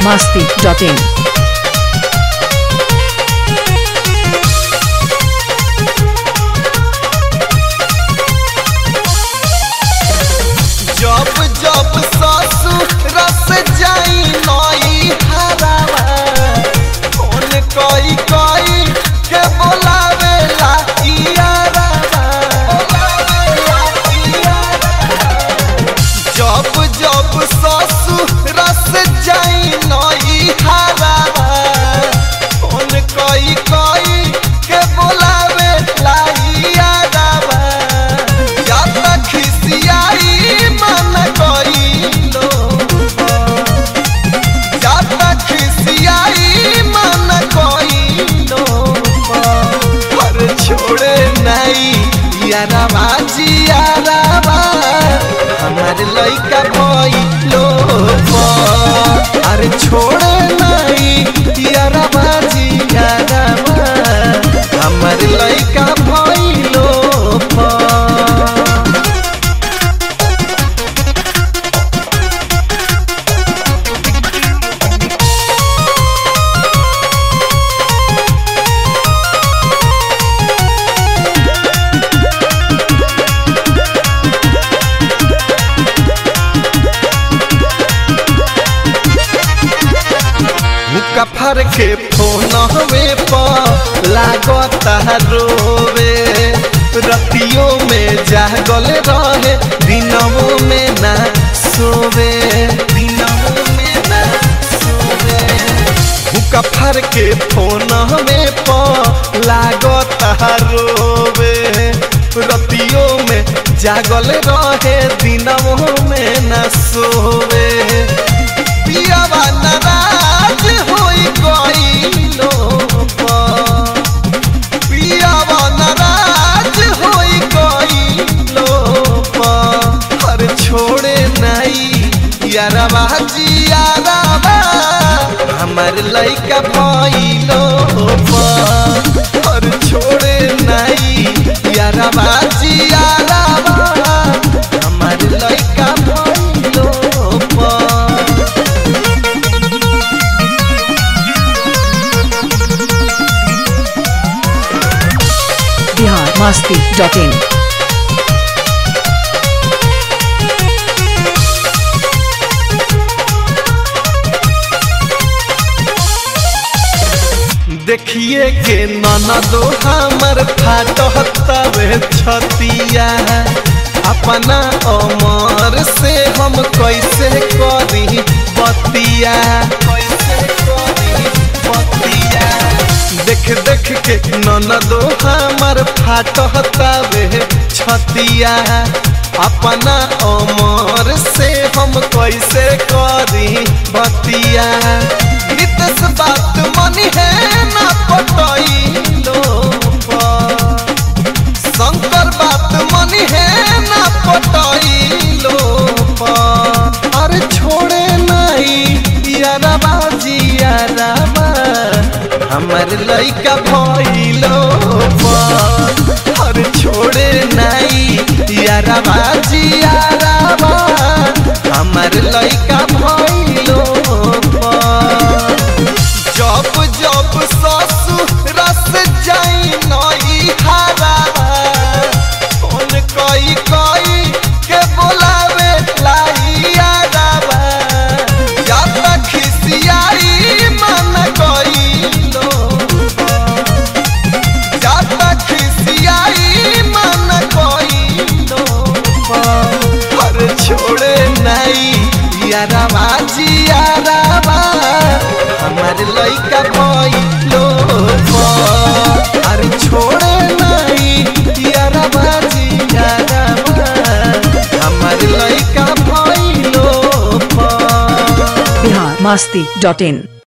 masti.in. जब जब ससुर से जाई नई हरावा फोन कई कई के बोलावे ला इयारावा बोलावेला इयारावा। जब जब ससुर से जाई नई हरावा फोन कई कई के बोलावे ला इयारावा ज्यादा खिसियाई मन कइलो ज्यादा खिसियाई मन कइलो पर छोड़े नहीं यारावा जियारावा हमार लइका भइलो अरे छोड़े नहीं यारावा जियारावा हमार लइका भइलो मुका फर के फोन हवे पर लागता रोवे रतियों में जागल रहे दिनों में ना सोवे दिनों में ना सोवे मुका फर के फोन हवे पर लागता रोवे रतियों में जागल रहे दिनों में ना सोवे पियावा नाराज होई गइलो पियावा नाराज होई गइलो हर छोड़े नहीं यारवा जियारवा हमर लइका भइलो हर छोड़े नहीं यारवा जियारवा हमर लइका भइलो Bihar masti.in. देखिए के ननदो हमर फाटहतवे छतिया अपना अमर से हम कैसे करी बतिया कैसे करी बतिया देख देख के ननदो हमर फाटहतवे छतिया अपना अमर से हम कैसे करी बतिया नितस बात मनी है ना पटइलो शंकर बात मनी है ना पटइलो अरे छोड़े नहीं यारबा जियारबा हमर लइका भइलो अरे छोड़े नहीं यारबा जियारबा हमर लइका भइलो जब जब ससुर से जाई नई हरावा फोन कई कई के बोलावे लाई आरावा ज्यादा खिसियाई मन कइलो ज्यादा खिसियाई मन कइलो पर छोड़े नहीं यारावा जियारावा हमार लइका भइलो अरे छोड़े नहीं यारावा जियारावा हमार लइका भइलो Bihar masti.in.